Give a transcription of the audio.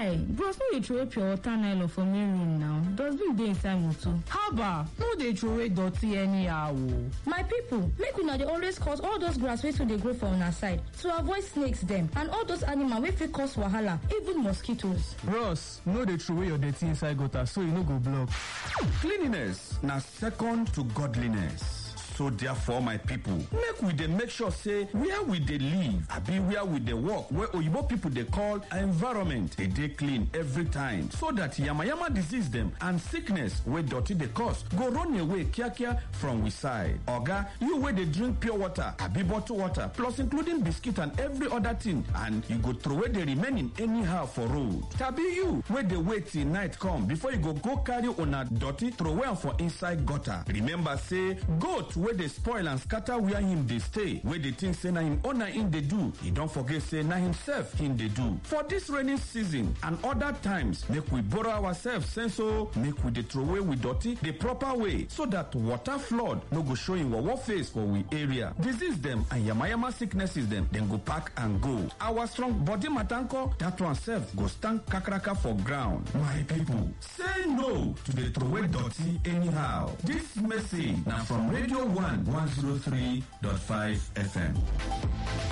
guy bros no dey throway pure water nylon for main room now dustbin dey inside motor. haba no dey throway dirty anyhow o. my people make una dey always cut all those grass wey too dey grow for una side to avoid snakes dem and all those animal wey fit cause wahala even mosquitoes. bros no dey throway your dirty inside gutter so e no go block. cleanliness na second to godliness. so therefore my people make we dey make sure say where we dey live abi where we dey work wey oyibo people dey call environment dey dey clean every time so that yamayama disease dem and sickness wey dirty dey cause go run away kiakia from we side oga you wey dey drink pure water abi bottle water plus including biscuit and every other thing and you go throway the remaining anyhow for road tabi you wey dey wait till night come before you go go carry una dirty throway am for inside gutter remember say goat wey dey spoil and scatter where him dey stay wey dey think say na him owner him dey do e don forget say na himself him dey do for dis rainy season and other times make we borrow ourselves sense o make we dey throway we dirty the proper way so that water flood no go show him wawa face for we area disease dem and yamayama sicknesses dem dem go pack and go our strong body matanko that one sef go stand kakaraka for ground my people say no to dey throway dirty anyhow dis message na from radio 1 103.5 FM.